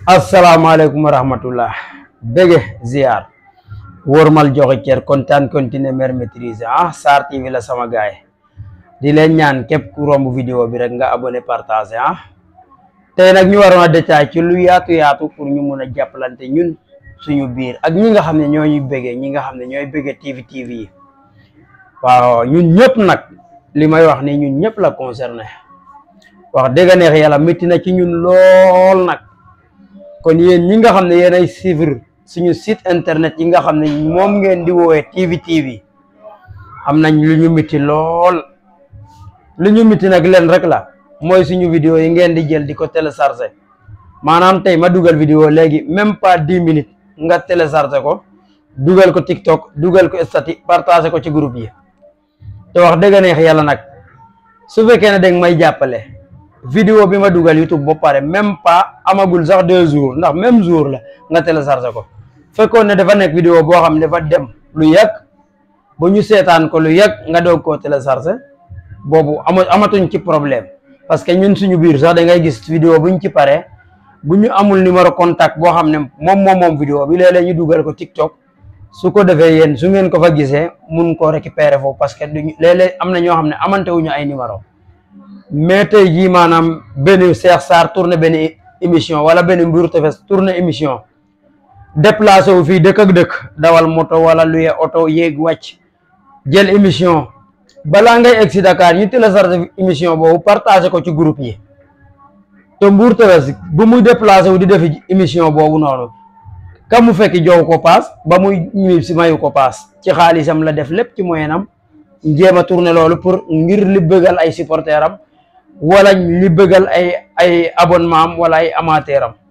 asalaamaaleykum wa rahmatullah bége ziar wóormal joxe cër kontaan continuer mer maîtriser ah Sarr TV la sama gaay di leen ñaan képp ku romb vidéo bi rek nga abonné partager ah tey nag ñu waroon a détail ci lu yaatu yaatu pour ñu mun a jàppalante ñun suñu biir ak ñi nga xam ne ñoo ñuy bége ñi nga xam ne ñooy bége TV TV yi waaw ñun ñëpp nag li may wax ni ñun ñëpp la concerné wax dëgg neex yàlla métti na ci ñun lool nag kon yéen ñi nga xam ne yéen ay suivre suñu site internet yi nga xam ne moom ngeen di woowee TV TV am nañ lu ñu métti lool lu ñu métti nag leen rek la mooy suñu vidéo yi ngeen di jël di ko télécharger maanaam tey ma dugal vidéo léegi même pas dix minutes nga télécharger ko dugal ko TikTok dugal ko statut partager ko ci groupe yi te wax dëgg neex yàlla nag su fekkee ne danga may jàppale vidéo bi ma dugal YouTube ba pare même pas amagul sax deux jours ndax même jour la nga téléchargé ko fekkoon ne dafa nekk vidéo boo xam ne dafa dem lu yàgg ba ñu seetaan ko lu yàgg nga doog koo téléchargé boobu ama amatuñ ci problème parce que ñun suñu biir sax da ngay gis vidéo buñ ci pare bu ñu amul numéro contact boo xam ne moom moom moom vidéo bi léeg-léeg ñu dugal ko TikTok su ko defee yéen su ngeen ko fa gisee mun koo récupérer foofu parce que duñu léeg-léeg am na ñoo xam ne amante wuñu ay numéro mais tey jii maanaam benn Cheikh Sarr tourné benn émission wala benn Mbour Tefess tourné émission déplacé wu fii dëkk ak dëkk dawal moto wala luye oto yéeg wàcc jël émission balaa ngay egg si Dakar ñu téléchargé émission boobu partagé ko ci groupe yi te Mbour Tefess bu muy déplacé wu di def émission boobu noonu ka mu fekki jow ko paas ba muy ñibbi si mayu ko paas ci xaalisam la def lépp ci moyenam jéem a tourné loolu pour ngir li bëggal ay supporter am wala li bëggal ay ay abonnement am wala ay amateur am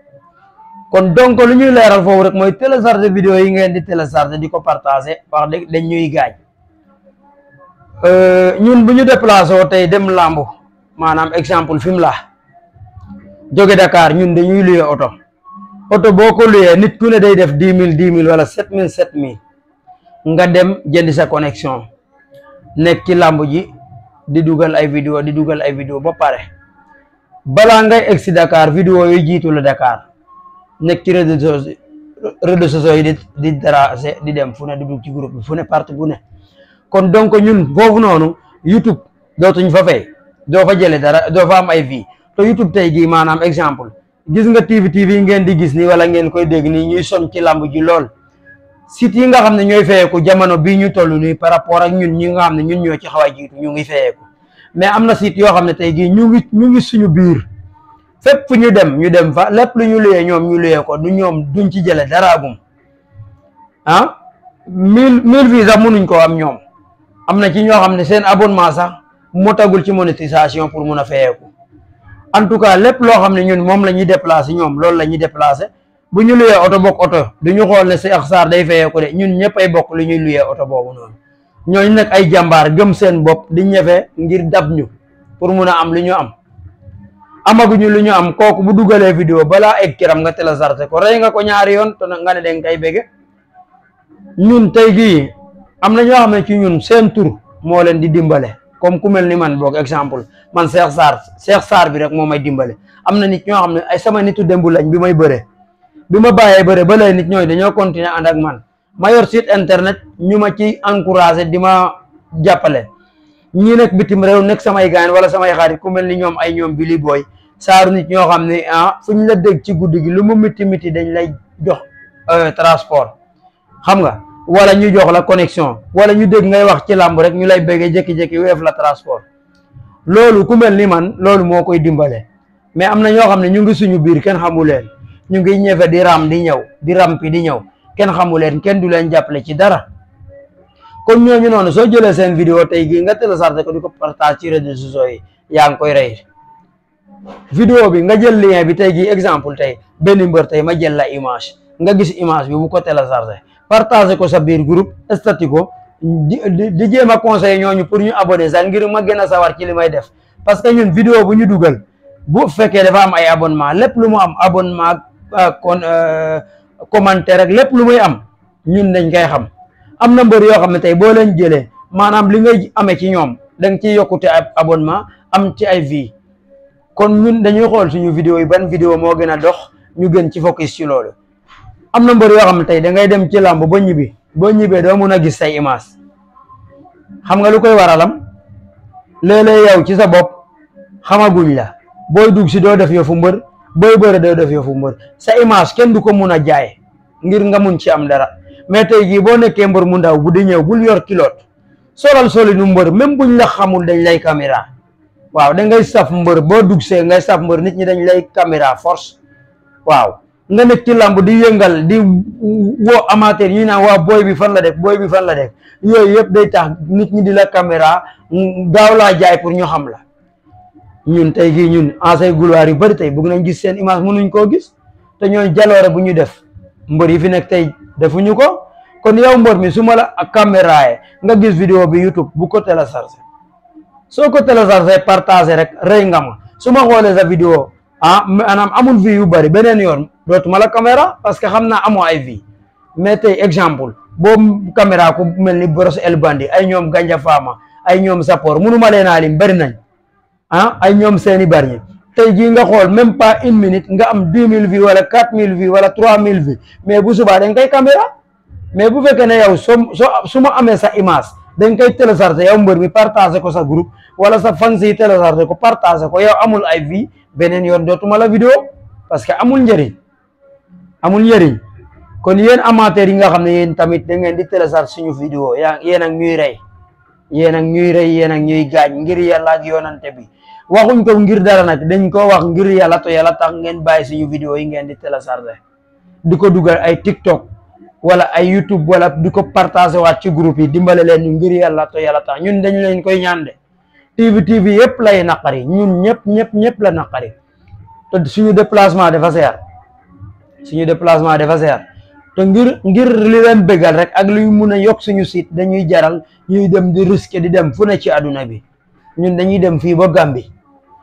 kon donc lu ñuy leeral foofu rek mooy télécharger vidéo yi ngeen di télécharger di ko partager wax dëgg dañ ñuy gaañ ñun bu ñu déplacé woo tey dem làmb maanaam exemple fi mu la jóge Dakar ñun dañuy luye oto oto boo ko luyee nit ku ne day def dix mille dix mille wala sept mille sept mille nga dem jëndi sa connexion nekk ci làmb ji di dugal ay vidéo di dugal ay vidéo ba pare balaa ngay egg si Dakar vidéo yooyu jiitu la Dakar nekk ci réseaux sociaux réseaux sociaux yi di di tracé di dem fu ne di dugg ci groupe bi fu ne partout bu ne kon donc ñun foofu noonu YouTube dootuñ fa fay doo fa jële dara doo fa am ay vie te YouTube tey jii maanaam exemple gis nga TV TV ngeen di gis nii wala ngeen koy dégg nii ñuy son ci làmb ji lool site yi nga xam ne ñooy fayeeku jamono bii ñu toll nii par rapport ak ñun ñi nga xam ne ñun ñoo ci xaw a jiitu ñu ngi fayeeku mais am na site yoo xam ne tey jii ñu ngi ñu ngi suñu biir fépp fu ñu dem ñu dem fa lépp lu ñu luyee ñoom ñu luyee ko du ñoom duñ ci jële daraagum ah mille mille vues sax mënuñ koo am ñoom am na ci ñoo xam ne seen abonnement sax motagul ci monétisation pour mun a fayeeku en tout cas lépp loo xam ne ñun moom la ñuy déplacé ñoom loolu la ñuy déplacé bu ñu luyee oto bokk oto du ñu xool ne Cheikh Sarr day fayee ko de ñun ñëpp ay bokk lu ñuy luyee oto boobu noonu ñooñu nag ay jàmbaar gëm seen bopp di ñefe ngir dab ñu pour mun a am lu ñu am amaguñu lu ñu am kooku bu dugalee vidéo balaa egg kiram nga téléchargé ko rey nga ko ñaari yoon te nga ne danga koy bége ñun tey gii am na ñoo xam ne ci ñun seen tur moo leen di dimbale comme ku mel ni man boog exemple man Cheikh Sarr Cheikh Sarr bi rek moo may dimbale am na nit ñoo xam ne ay sama nitu démb lañ bi may bëree bi ma bàyyee bëre ba léegi nit ñooy dañoo continuer ànd ak man ma yor site internet ñu ma ci encouragé di ma jàppale ñii nekk bitim réew nekk samay gaañ wala samay xarit ku mel ni ñoom ay ñoom Billy Boy saaru nit ñoo xam ne ah fu ñu la dégg ci guddi gi lu mu miti miti dañ lay jox transport xam nga wala ñu jox la connexion wala ñu dégg ngay wax ci làmb rek ñu lay béggee jékki-jékki weef la transport loolu ku mel ni man loolu moo koy dimbale mais am na ñoo xam ne ñu ngi suñu biir kenn xamu leen ñu ngi ñëfe di ram di ñëw di rampi di ñëw kenn xamu leen kenn du leen jàppale ci dara kon ñooñu noonu soo jëlee seen vidéo tey gii nga téléchargé ko di ko partage ci réseaux sociaux yi yaa ngi koy rey vidéo bi nga jël lien bi tey gii exemple tey benn mbër tey ma jël la image nga gis image bi bu ko téléchargé partagé ko sa biir groupe statut ko di di jéem a conseillé ñooñu pour ñu abonné sax ngir ma gën a sawar ci li may def parce que ñun vidéo bu ñu dugal bu fekkee dafa am ay abonnement lépp lu mu am abonnement kon commentaire rek lépp lu muy am ñun dañ koy xam am na mbër yoo xam ne tey boo leen jëlee maanaam li ngay amee ci ñoom da nga ciy yokkute ab abonnement am ci ay vie kon ñun dañuy xool suñu vidéo yi ban vidéo moo gën a dox ñu gën ci focus ci loolu am na mbër yoo xam ne tey da ngay dem ci làmb ba ñibbi boo ñibbee doo mun a gis say image xam nga lu koy waralam léeg-léeg yow ci sa bopp xamaguñ la booy dugg si doo def yëfu mbër booy bëre doo def yëfu mbër sa image kenn du ko mun a jaay ngir nga mun ci am dara mais tey jii boo nekkee mbër mu ndaw bu di ñëw bul yor kiloot solal soli nu mbër même buñ la xamul dañ lay caméra waaw da ngay saf mbër boo dugg see ngay saf mbër nit ñi dañ lay caméra force waaw nga nekk ci làmb di yëngal di woo amateur ñu naan waa booy bi fan la def booy bi fan la def yooyu yëpp day tax nit ñi di la caméra gaaw laa jaay pour ñu xam la ñun tey jii ñun ancien gloire yu bëri tey bëgg nañ gis seen image mënuñ koo gis te ñooy jaloore bu ñu def mbër yi fi nekk tey defuñu ko kon yow mbër mi su ma la caméra nga gis vidéo bi YouTube bu ko téléchargé soo ko téléchargé partagé rek rëy nga ma su ma xoolee sa vidéo ah maanaam amul vie yu bëri beneen yoon dootuma la caméra parce que xam naa amoo ay vie mais tey exemple boo caméra ku mel ni Brosse El Bandi ay ñoom Ganja Fama ay ñoom Sapor mënuma leen a lim bëri nañ ah ay ñoom seeni bari tey jii nga xool même pas une minute nga am dix mille vues wala quatre mille vues wala trois mille vues mais bu subaa dañ koy caméra mais bu fekkee ne yow soo soo su ma amee sa image dañ koy télécharger yow mbër mi partager ko sa groupe wala sa fans yi télécharger ko partager ko yow amul ay vie beneen yoon dootuma la vidéo parce que amul njëriñ amul njëriñ kon yéen amateurs yi nga xam ne yéen tamit da ngeen di télécharger suñu vidéo yaa yéen ak ñuy rey yéen ak ñuy rey yéen ak ñuy gaañ ngir yàlla ak yoonante bi waxuñ ko ngir dara nag dañ ko wax ngir yàlla to yàlla tax ngeen bàyyi suñu vidéo yi ngeen di télécharger di ko dugal ay TikTok wala ay YouTube wala di ko partager waat ci groupe yi dimbale leen ñu ngir yàlla to yàlla tax ñun dañ leen koy ñaan de TV TV yëpp lay naqari ñun ñëpp ñëpp ñëpp la naqari te suñu déplacement dafa seer suñu déplacement dafa seer te ngir ngir li leen bëggal rek ak luy mun a yokk suñu site dañuy jaral ñuy dem di risque di dem fu ne ci àdduna bi ñun dañuy dem fii ba Gambie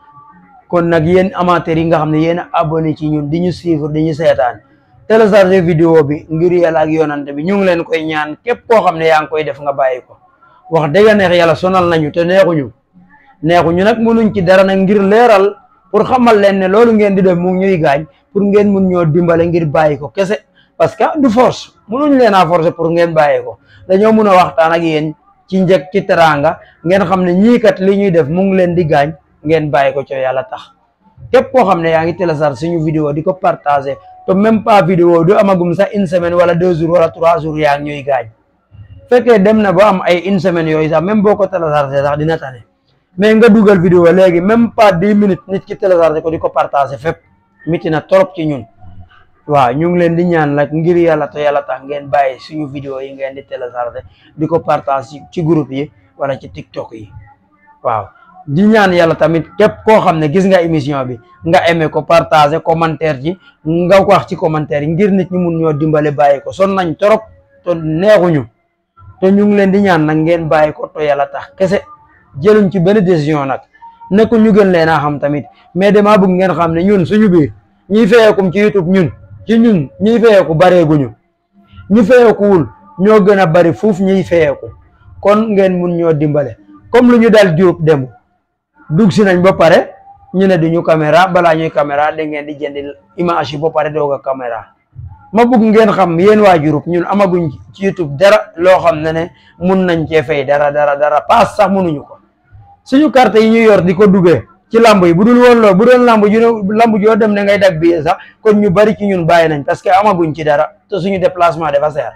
kon nag yéen amateurs yi nga xam ne yéen a abonné ci ñun di ñu suivre di ñu seetaan télécharger vidéo bi ngir yàlla ak yoonante bi ñu ngi leen koy ñaan képp koo xam ne yaa ngi koy def nga bàyyi ko wax dëgg neex yàlla sonal nañu te neexuñu neexuñu nag mënuñ ci dara nag ngir leeral pour xamal leen ne loolu ngeen di def mu ñuy gaañ pour ngeen mun ñoo dimbale ngir bàyyi ko kese parce que du force mënuñ leen a forcer pour ngeen bàyyi ko dañoo mun a waxtaan ak yéen ci njëkk ci teraanga ngeen xam ne ñii kat li ñuy def mu ngi leen di gaañ ngeen bàyyi ko ci yàlla tax képp koo xam ne yaa ngi télécharge suñu vidéo di ko partager te même pas vidéo du amagum sax une semaine wala deux jours wala trois jours yaa ngi ñuy gaañ fekkee dem na ba am ay une semaine yooyu sax même boo ko télécharger sax dina tane mais nga dugal vidéo léegi même pas dix minutes nit ki télécharger ko di ko partager fépp miti na trop ci ñun waaw ñu ngi leen di ñaan nag ngir yàlla te yàlla tax ngeen bàyyi suñu vidéo yi ngeen di télécharger di ko partage ci groupe yi wala ci TikTok yi waaw di ñaan yàlla tamit képp koo xam ne gis nga émission bi nga aimé ko partager commentaire ci nga wax ci commentaire yi ngir nit ñi mun ñoo dimbale bàyyi ko son nañ trop te neexuñu te ñu ngi leen di ñaan nag ngeen bàyyi ko te yàlla tax kese jëluñ ci benn décision nag nekkul ñu gën leen a xam tamit mais damaa bëgg ngeen xam ne ñun suñu biir ñiy feyeekum ci YouTube ñun ci ñun ñiy feyeeku bareeguñu ñu feyeekuwul ñoo gën a bari fuuf ñiy feyeeku kon ngeen mun ñoo dimbale comme lu ñu dal Diop dem dugg si nañ ba pare ñu ne duñu caméra balaa ñuy caméra da ngeen di jëndi image yi ba pare doog a caméra ma bëgg ngeen xam yéen waa Diouroup ñun amaguñ ci YouTube dara loo xam ne ne mun nañ cee fay dara dara dara paas sax munuñu ko suñu carte yi ñu yor di ko duggee ci lamb yi bu dul woon loolu bu doon lamb ju lamb joo dem ne ngay dag bi sax kon ñu bari ci ñun bàyyi nañ parce que amaguñ ci dara te suñu déplacement dafa seer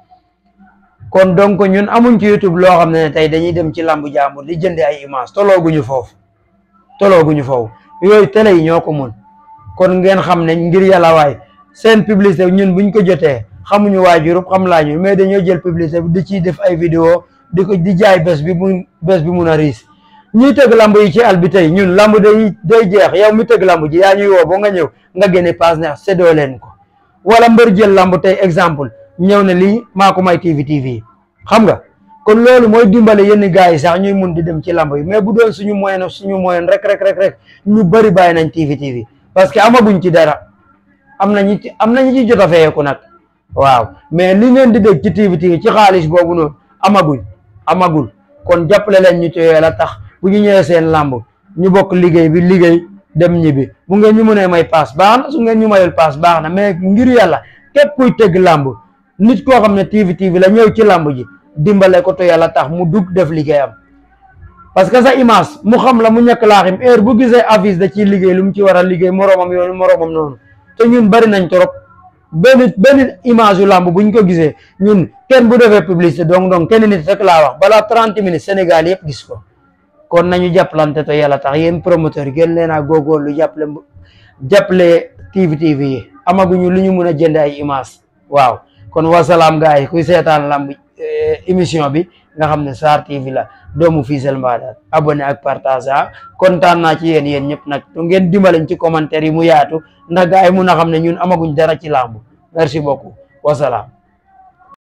kon donc ñun amuñ ci YouTube loo xam ne ne tey dañuy dem ci lamb jàmbur di jëndi ay image tolooguñu foofu tolooguñu foofu yooyu télé yi ñoo ko mun kon ngeen xam ne ngir yàlla waay seen publicité ñun buñ ko jotee xamuñu waa Diouroup xam laa ñu mais dañoo jël publicité bi di ciy def ay vidéo di ko di jaay bés bi mu bés bi mun a riis ñuy tëgg lamb yi ci àll bi tey ñun lamb day day jeex yow mi tëgg lamb ji yaa ñuy woo ba nga ñëw nga génne paas ne séddoo leen ko wala mbër jël lamb tey exemple ñëw ne lii maa ko may TV TV xam nga kon loolu mooy dimbale yenn gars yi sax ñuy mun di dem ci lamb yi mais bu doon suñu moyen suñu moyen rek rek rek rek ñu bëri bàyyi nañ TV TV parce que amaguñ ci dara am nañu ci am nañu ci jot a feyeeku nag waaw mais li ngeen di dégg ci TV TV ci xaalis boobu noonu amaguñ amagul kon jàppale leen ñu ci la tax bu ñu ñëwee seen lamb ñu bokk liggéey bi liggéey dem ñibbi bu ngeen ñu mënee may paas baax na su ngeen ñu mayul paas baax na mais ngir yàlla képp kuy tëgg làmb nit koo xam ne TV TV la ñëw ci làmb ji dimbale ko to yàlla tax mu dugg def liggéeyam parce que sa image mu xam la mu ñàkk laaxim heure bu gisee affiche da ciy liggéey lu mu ci war a liggéey moroomam yoonu moroomam noonu te ñun bari nañ trop benn benn image yu làmb buñ ko gisee ñun kenn bu defee publicité donc donc kenn nit rek laa wax balaa trente minutes Sénégal yëpp gis ko kon nañu jàppalante te yàlla tax yéen promoteur yi gën leen a góorgóorlu jàppale jàppale TV TV yi amaguñu lu ñu mun a jënd ay image waaw kon wasalaam gars yi kuy seetaan lamb émission bi nga xam ne Sarr TV la doomu Fissel Mbadane abonné ak partage kontaan naa ci yéen yéen ñëpp nag to ngeen dimbaleñ ci commentaire yi mu yaatu ndax gars yi mun a xam ne ñun amaguñ dara ci lamb merci beaucoup wasalaam